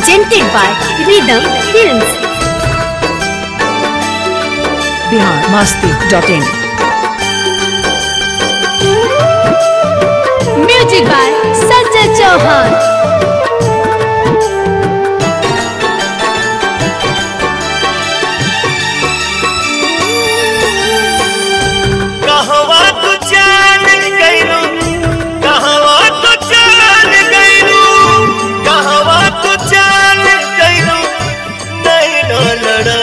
presented by Rhythm Films. Bihar Masti dot in Music by Sanjay Chauhan. कहवा तू चल गइलू कहवा तू चल गइलू कहवा तू चल गइलू नहीं न लड़ा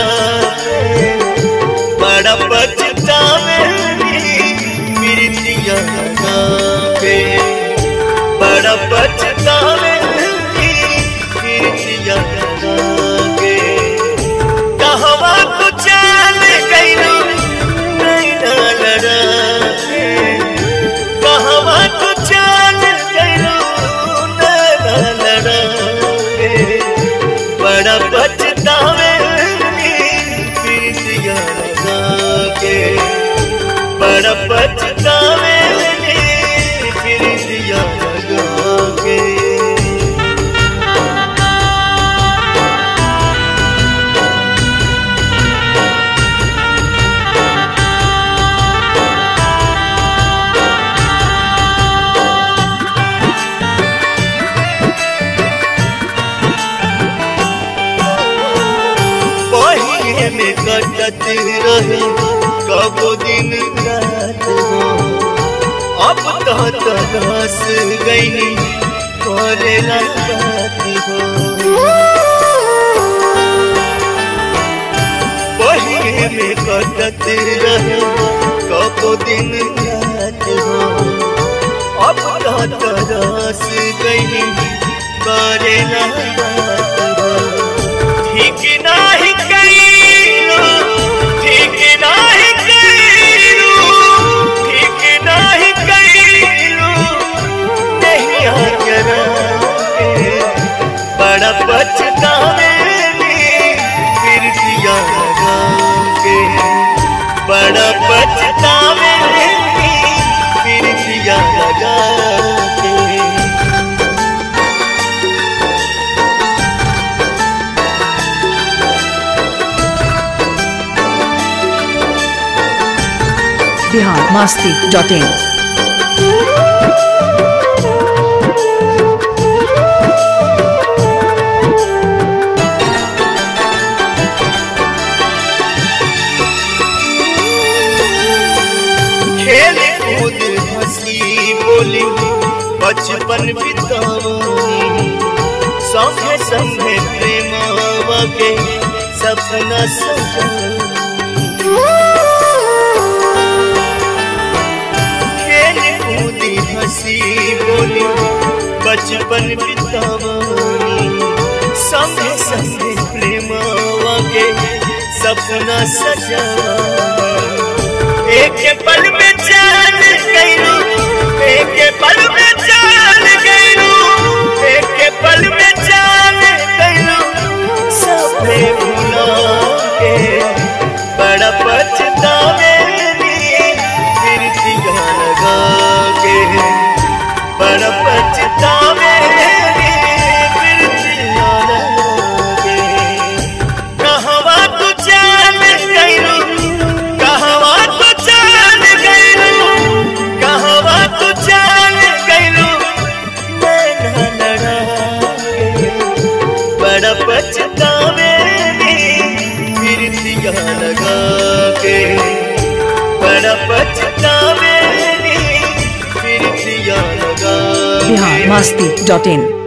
बड़ा पछतावे प्रीतिया पे बड़ा पछतावे प्रीतिया पे कहवा तू चल गइलू नहीं न लड़ा कहवा तू चल गइलू न लड़ा बड़ा पछतावे प्रीतिया के बड़ा पछतावे प्रीतिया के पहिए में कटत रहे कबो दिन रात हो अब तो तरस गई करे बात हो पहिए में कटत रहे कबो दिन रात हो अब तो तरस गई करे बात हो ठीक नाही कइलू ठीक नाही कइलू ठीक नाही कइलू नहीं आजरा बड़ा पछतावे फिर दिया लगा के बड़ा पछतावे फिर दिया लगा के बिहार मस्ती डॉट इन खेल कूद हंसी बोली बचपन बितावनी संगे संगे प्रेमावा के सपना सजावनी खेल कूदी हंसी बोली बचपन बितावनी संगे संगे प्रेमावा के सपना सजावनी एक पल में चल गइलू एक पल में चल गइलू एक पल में चल गइलू सपने भुला के बड़ा पछतावे फिर दिया लगा के बड़ा पछतावे फिर दिया लगा के कहवा तू चल गइलू कहवा तू चल गइलू कहवा तू चल गइलू मैं न लड़ा के बड़ा पछतावे फिर दिया लगा के बड़ा पछतावे फिर दिया लगा के बिहार मस्ती डॉट इन